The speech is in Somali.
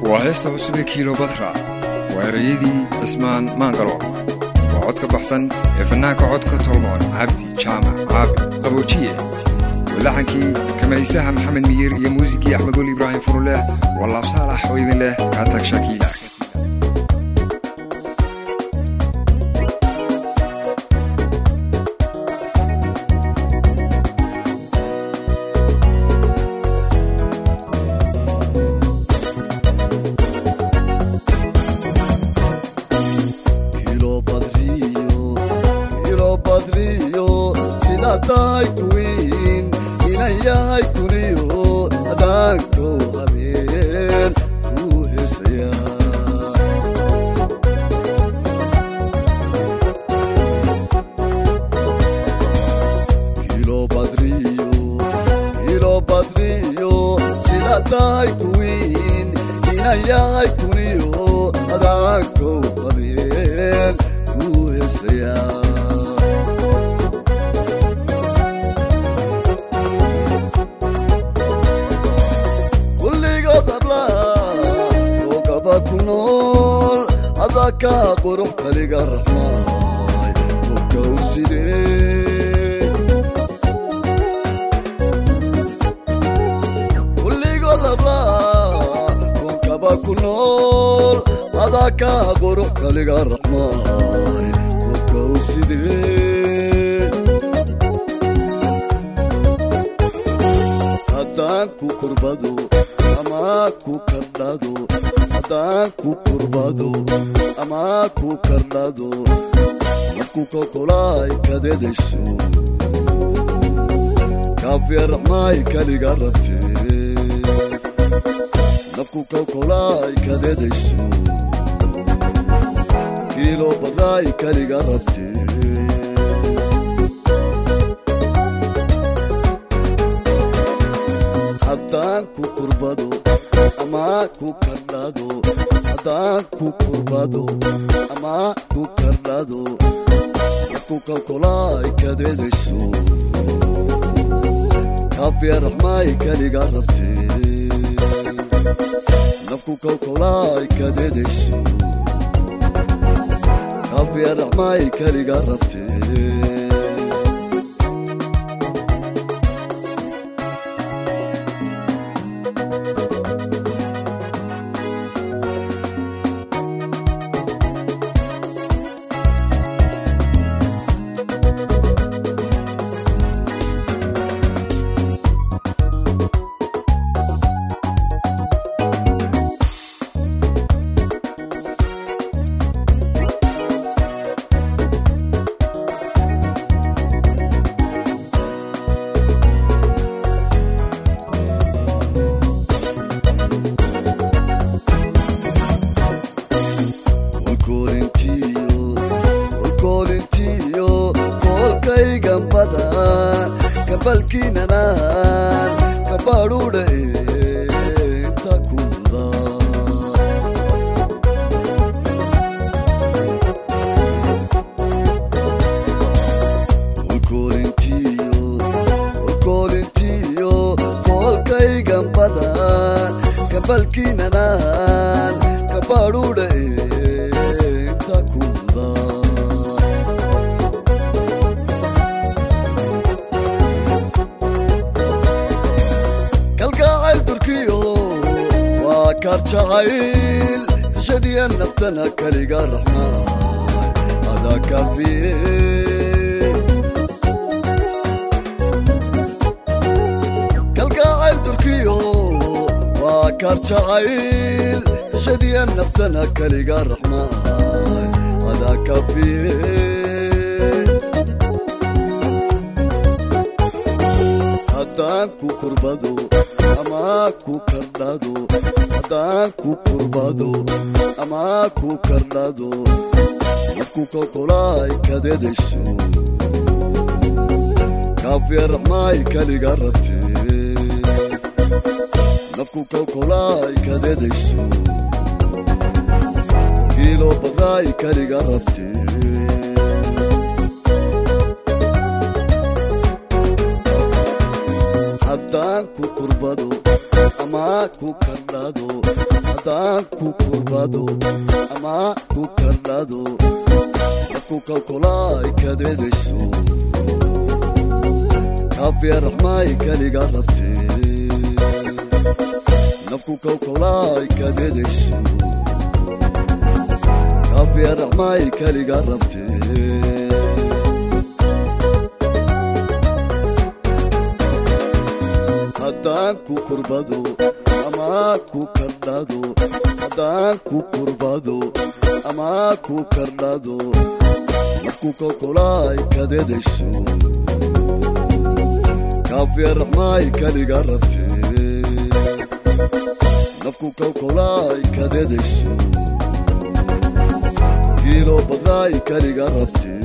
waa heesta cusube kilobatra waa erayadii cismaan maangaloor waa cod ka baxsan ee fannaanka codka tolmoon cabdi jaamac caabi qaboojiye walaxankii kamaraysaha maxamed miyir iyo muusigii axmed weli ibraahim furuleh waa laabsaalax oo idin leh kaatag shakiila ama ku kardhado haddaan ku kurbado ama ku kardhado nafku kalkulaay kadeedayso kaafiya raxmaay kaliga rabtee nafku kalkulaay kadeedayso kaafiya raxmaay kaliga rabtee haddaan ku kurbado ama ku kardhado haddaan ku kurbado ama ku kardhado nafku kalkulaay kadeedayso kaafiya raxmaay kaliga rabtee nafku kalkulaay kadeedayso kiilo badraay kaliga rabtee